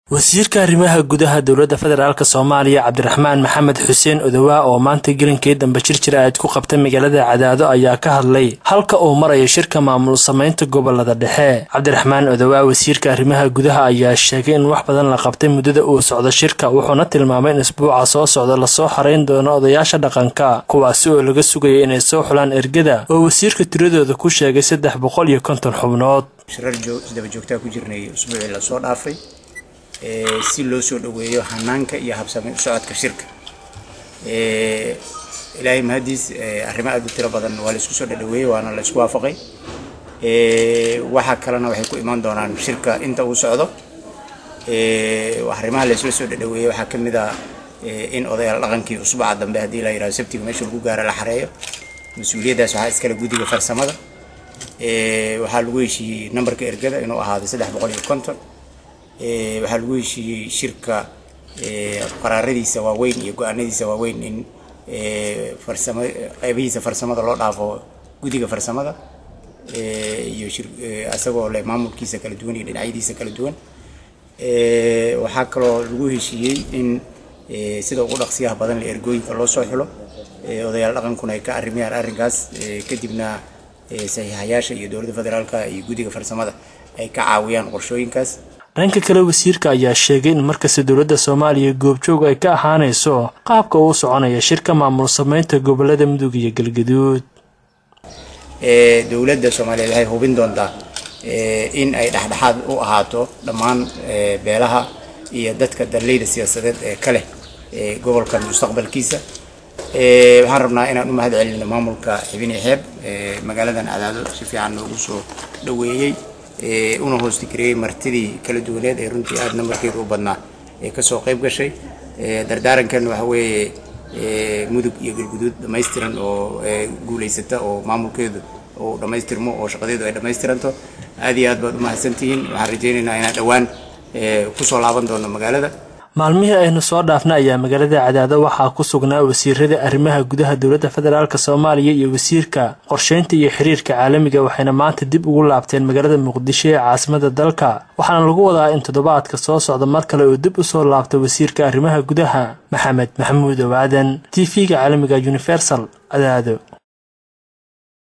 wasiirka arrimaha gudaha dowladda federaalk soomaaliya cabdiraxmaan maxamed xuseen odowaa oo maanta gelinkii dambe jir jir aad ku qabtay magaalada cadaado ayaa ka hadlay halka uu marayo shirka maamul samaynta gobolada dhexe cabdiraxmaan odowaa wasiirka arrimaha gudaha ayaa sheegay in wax badan la qabtay muddada uu socdo shirka wuxuuna tilmaamay in isbuuca soo socda lasoo xarayn doono odayaasha dhaqanka kuwaasi oo laga sugaya inay soo xulaan ergada oo wasiirka tiradooda ku sheegay saddex boqol iyo konton xubnood shirar isdaba joogtaa ku jirnay usbuucii lasoo dhaafay si loo soo dhaweeyo hanaanka iyo habsami u socodka shirka ilaahay mahadiis arrimo aad u tiro badan waa laisku soo dhadhaweeyey waana la isku waafaqay waxa kalena waxay ku imaan doonaan shirka inta uu socdo arrimaha laisla soo dhadhaweeyey waxaa ka mid ah in odayaal dhaqankii usbuuca dambe haddii la yidhahdo sabtiga meesha lagu gaaro la xareeyo mas-uuliyaddaas waxaa iskale guddiga farsamada waxaa lagu heshiiyey nambarka ergada inuu ahaado saddex boqol iyo konton waxaa lagu heshiiyey shirka qaraaradiisa waaweyn iyo go-aanadiisa waaweyn in farsamo qeybihiisa farsamada loo dhaafo guddiga farsamada iyo isagoo leh maamulkiisa kala duwan iyo dhinacyadiisa kala duwan waxaa kaloo lagu heshiiyey in sida ugu dhaqsiyaha badan la ergooyinka loo soo xulo odayaal dhaqankuna ay ka arrimayaan arrinkaas kadibna saxiixayaasha iyo dowladda federaalka iyo guddiga farsamada ay ka caawiyaan qorshooyinkaas dhanka kale wasiirka ayaa sheegay in markasta dowladda soomaaliya goobjoog ay ka ahaanayso qaabka uu soconaya shirka maamul samaynta gobolada mudug iyo galgaduud dowladda soomaaliyeed waxay hubin doontaa in ay dhexdhexaad u ahaato dhammaan beelaha iyo dadka darleyda siyaasadeed ee ka leh gobolkan mustaqbalkiisa waxaan rabnaa inaan u mahad celino maamulka xibini xeeb magaaladan cadaado si fiican noogu soo dhaweeyey una hoostigareeyey martidii kala duwaneed ee runtii aada nambarkeedu u badnaa ee kasoo qayb gashay dardaarankan waxa weeye mudug iyo galguduud dhamaystiran oo guulaysata oo maamulkeedu uu dhammaystirmo oo shaqadeedu ay dhammaystiranto aad iyo aad baad u mahadsantihiin waxaan rajaynaynaa inaan dhowaan kusoo laaban doono magaalada maalmihii aynu soo dhaafna ayaa magaalada cadaado waxaa ku sugnaa wasiirada arrimaha gudaha dowladda federaalk soomaaliya iyo wasiirka qorsheynta iyo xiriirka caalamiga waxayna maanta dib ugu laabteen magaalada muqdisho ee caasimada dalka waxaana lagu wadaa in toddobaadka soo socda mar kale uu dib usoo laabto wasiirka arrimaha gudaha maxamed maxamuud owaadan t v-ga caalamiga universal cadaado